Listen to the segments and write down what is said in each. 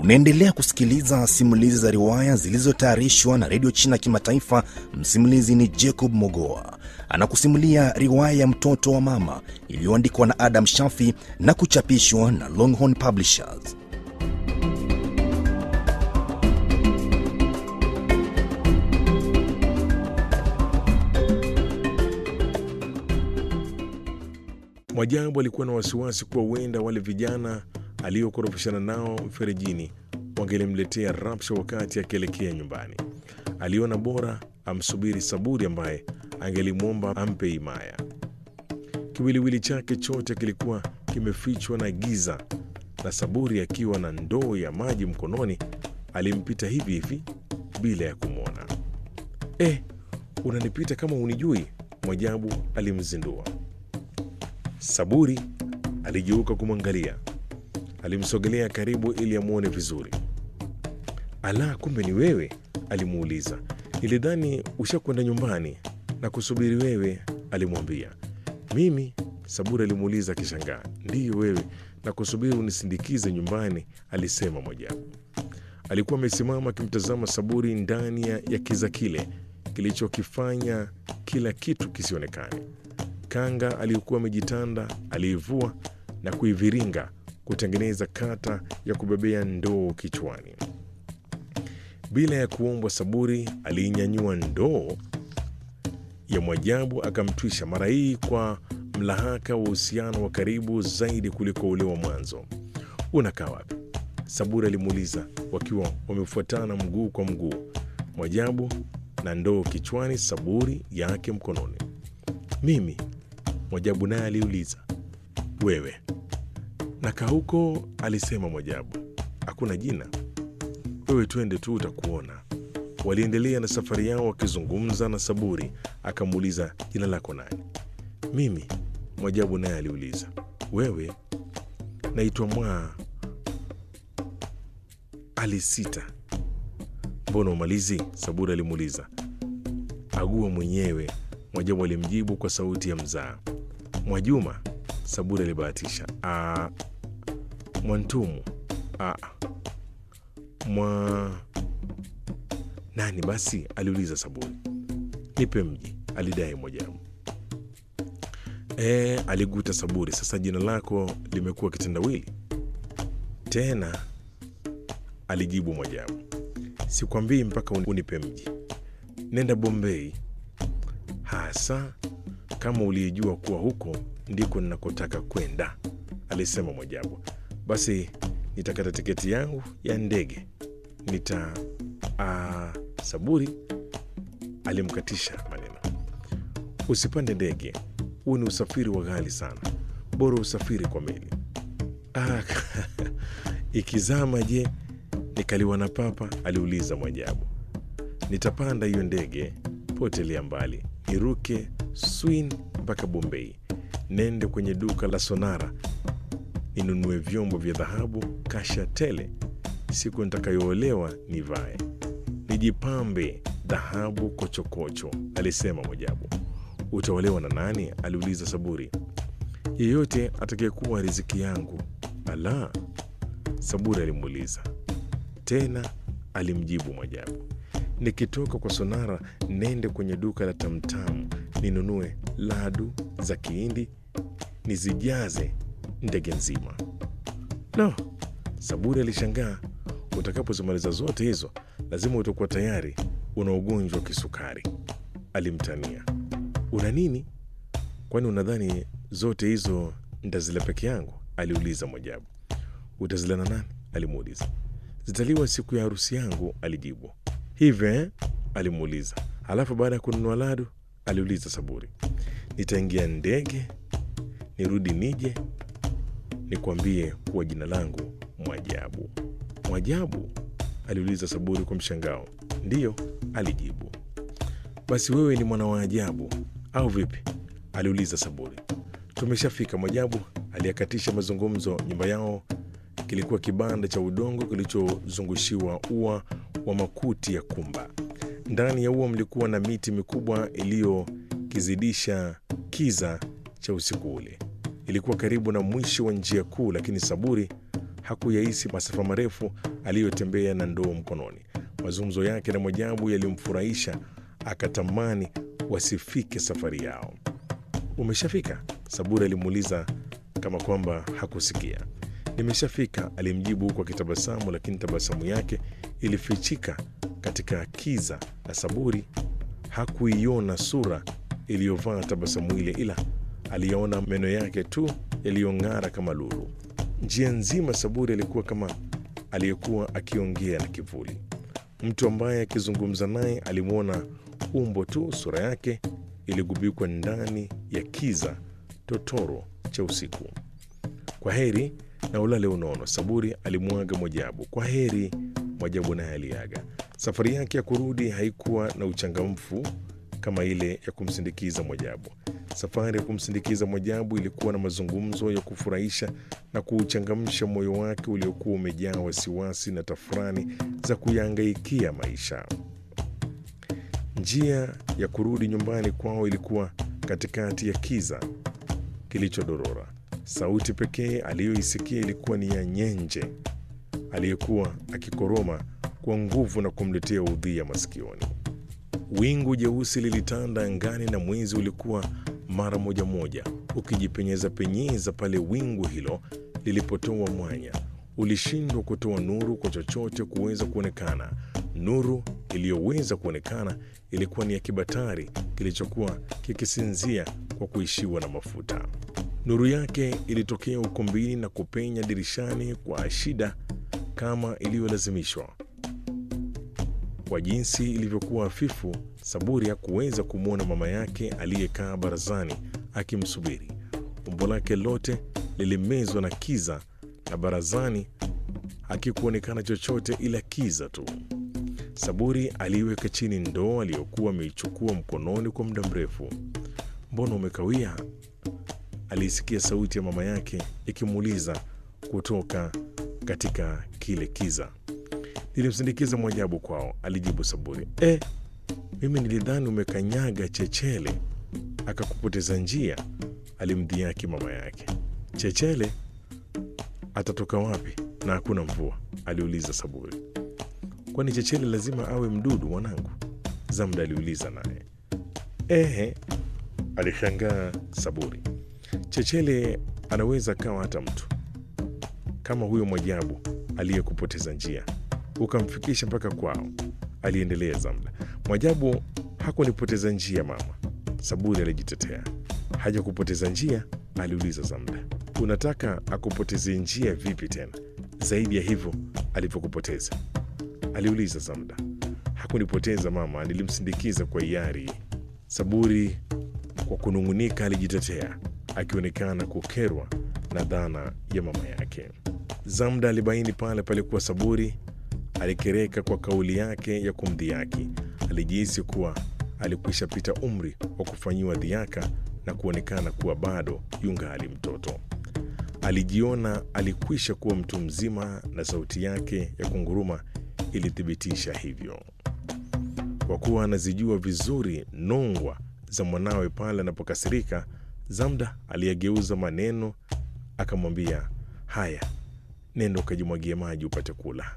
Unaendelea kusikiliza simulizi za riwaya zilizotayarishwa na redio China Kimataifa. Msimulizi ni Jacob Mogoa, anakusimulia riwaya ya mtoto wa mama iliyoandikwa na Adam Shafi na kuchapishwa na Longhorn Publishers. Mwajabu alikuwa na wasiwasi kuwa huenda wale vijana aliokorofishana nao mferejini wangelimletea rapsha wakati akielekea nyumbani. Aliona bora amsubiri Saburi ambaye angelimwomba ampe himaya. Kiwiliwili chake chote kilikuwa kimefichwa na giza, na Saburi akiwa na ndoo ya maji mkononi alimpita hivi hivi bila ya kumwona. Eh, unanipita kama unijui? Mwajabu alimzindua. Saburi aligeuka kumwangalia. Alimsogelea karibu ili amwone vizuri. Ala, kumbe ni wewe? alimuuliza. Nilidhani ushakwenda nyumbani na kusubiri wewe, alimwambia. Mimi? Saburi alimuuliza akishangaa. Ndiyo wewe, na kusubiri unisindikize nyumbani, alisema Mwajabu. Alikuwa amesimama akimtazama Saburi ndani ya ya kiza kile kilichokifanya kila kitu kisionekane. Kanga aliyokuwa amejitanda aliivua na kuiviringa kutengeneza kata ya kubebea ndoo kichwani. Bila ya kuombwa, Saburi aliinyanyua ndoo ya Mwajabu akamtwisha, mara hii kwa mlahaka wa uhusiano wa karibu zaidi kuliko ule wa mwanzo. Unakaa wapi? Saburi alimuuliza, wakiwa wamefuatana mguu kwa mguu, Mwajabu na ndoo kichwani, Saburi yake mkononi. Mimi? Mwajabu naye aliuliza. Wewe? Nakaa huko, alisema Mwajabu. Hakuna jina. Wewe twende tu, utakuona. Waliendelea na safari yao wakizungumza, na Saburi akamuuliza jina lako nani? Mimi? Mwajabu naye aliuliza. Wewe? Naitwa Mwa. Alisita. Mbona umalizi? Saburi alimuuliza. Agua mwenyewe, Mwajabu alimjibu kwa sauti ya mzaa. Mwajuma? Saburi alibahatisha. "Ah, Mwantumu. "Ah, mwa nani basi? aliuliza Saburi. Nipe mji, alidai Mwajabu. E, aliguta Saburi. Sasa jina lako limekuwa kitendawili tena, alijibu Mwajabu. Sikwambii mpaka unipe mji. Nenda Bombei hasa kama uliyejua kuwa huko ndiko ninakotaka kwenda, alisema Mwajabu. Basi nitakata tiketi yangu ya ndege nita a, Saburi alimkatisha maneno. Usipande ndege, huu ni usafiri wa ghali sana, bora usafiri kwa meli. Ah, ikizama je, nikaliwa na papa? aliuliza Mwajabu. Nitapanda hiyo ndege, potelea mbali, niruke Swin mpaka Bombei, nende kwenye duka la Sonara ninunue vyombo vya dhahabu kasha tele. Siku nitakayoolewa nivae, nijipambe dhahabu kochokocho, alisema Mwajabu. Utaolewa na nani? aliuliza Saburi. Yeyote atakayekuwa riziki yangu. Ala, Saburi alimuuliza tena. Alimjibu Mwajabu, nikitoka kwa Sonara nende kwenye duka la Tamtamu ninunue ladu za Kihindi nizijaze ndege nzima. No, Saburi alishangaa. Utakapozimaliza zote hizo, lazima utakuwa tayari una ugonjwa wa kisukari, alimtania. Una nini? Kwani unadhani zote hizo ntazila peke yangu? aliuliza Mwajabu. Utazila na nani? alimuuliza. Zitaliwa siku ya harusi yangu, alijibu. Hivyo eh? alimuuliza. Halafu baada ya kununua ladu, aliuliza Saburi. Nitaingia ndege nirudi nije nikwambie kuwa jina langu Mwajabu. Mwajabu? aliuliza Saburi kwa mshangao. Ndiyo, alijibu. Basi wewe ni mwana wa ajabu au vipi? aliuliza Saburi. Tumeshafika, Mwajabu aliyakatisha mazungumzo. Nyumba yao kilikuwa kibanda cha udongo kilichozungushiwa ua wa makuti ya kumba. Ndani ya ua mlikuwa na miti mikubwa iliyokizidisha kiza cha usiku ule. Ilikuwa karibu na mwisho wa njia kuu, lakini Saburi hakuyahisi masafa marefu aliyotembea na ndoo mkononi. Mazungumzo yake na Mwajabu yalimfurahisha, akatamani wasifike safari yao. Umeshafika? Saburi alimuuliza kama kwamba hakusikia. Nimeshafika, alimjibu huku akitabasamu, lakini tabasamu yake ilifichika katika kiza na Saburi hakuiona sura iliyovaa tabasamu ile, ila aliyaona meno yake tu yaliyong'ara kama lulu. Njia nzima Saburi alikuwa kama aliyekuwa akiongea na kivuli. Mtu ambaye akizungumza naye alimwona umbo tu, sura yake iligubikwa ndani ya kiza totoro cha usiku. Kwa heri na ulale unono, Saburi alimwaga Mwajabu. Kwa heri, Mwajabu naye aliaga. Safari yake ya kurudi haikuwa na uchangamfu kama ile ya kumsindikiza Mwajabu. Safari ya kumsindikiza Mwajabu ilikuwa na mazungumzo ya kufurahisha na kuuchangamsha moyo wake uliokuwa umejaa wasiwasi na tafurani za kuyahangaikia maisha. Njia ya kurudi nyumbani kwao ilikuwa katikati ya kiza kilichodorora. Sauti pekee aliyoisikia ilikuwa ni ya nyenje aliyekuwa akikoroma kwa nguvu na kumletea udhia masikioni. Wingu jeusi lilitanda angani na mwezi ulikuwa mara moja moja ukijipenyeza penyeza pale wingu hilo lilipotoa mwanya. Ulishindwa kutoa nuru kwa chochote kuweza kuonekana. Nuru iliyoweza kuonekana ilikuwa ni ya kibatari kilichokuwa kikisinzia kwa kuishiwa na mafuta. Nuru yake ilitokea ukumbini na kupenya dirishani kwa shida kama iliyolazimishwa. Kwa jinsi ilivyokuwa hafifu, Saburi hakuweza kumwona mama yake aliyekaa barazani akimsubiri. Umbo lake lote lilimezwa na kiza, na barazani hakikuonekana chochote ila kiza tu. Saburi aliiweka chini ndoo aliyokuwa ameichukua mkononi kwa muda mrefu. Mbona umekawia? Aliisikia sauti ya mama yake ikimuuliza kutoka katika kile kiza. Nilimsindikiza Mwajabu kwao, alijibu Saburi. E, mimi nilidhani umekanyaga chechele akakupoteza njia, alimdhihaki mama yake. Chechele atatoka wapi na hakuna mvua? aliuliza Saburi. Kwani chechele lazima awe mdudu mwanangu? Zamda aliuliza naye. Ehe, alishangaa Saburi. Chechele anaweza kawa hata mtu kama huyo Mwajabu aliyekupoteza njia ukamfikisha mpaka kwao, aliendelea Zamda. Mwajabu hakunipoteza njia mama, Saburi alijitetea. Haja kupoteza njia? aliuliza Zamda. Unataka akupoteze njia vipi tena zaidi ya hivyo alivyokupoteza? aliuliza Zamda. Hakunipoteza mama, nilimsindikiza kwa hiari. Saburi kwa kunung'unika alijitetea, akionekana kukerwa na dhana ya mama yake. Zamda alibaini pale palikuwa Saburi alikereka kwa kauli yake ya kumdhihaki. Alijihisi kuwa alikwisha pita umri wa kufanyiwa dhiaka na kuonekana kuwa bado yungali mtoto. Alijiona alikwisha kuwa mtu mzima, na sauti yake ya kunguruma ilithibitisha hivyo. Kwa kuwa anazijua vizuri nongwa za mwanawe pale anapokasirika, Zamda aliyegeuza maneno akamwambia, haya, nenda ukajimwagie maji upate kula.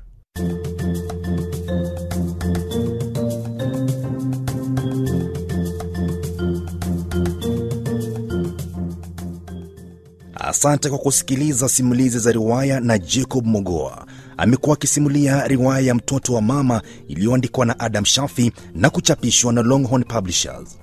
Asante kwa kusikiliza simulizi za riwaya na Jacob Mogoa. Amekuwa akisimulia riwaya ya Mtoto wa Mama iliyoandikwa na Adam Shafi na kuchapishwa na Longhorn Publishers.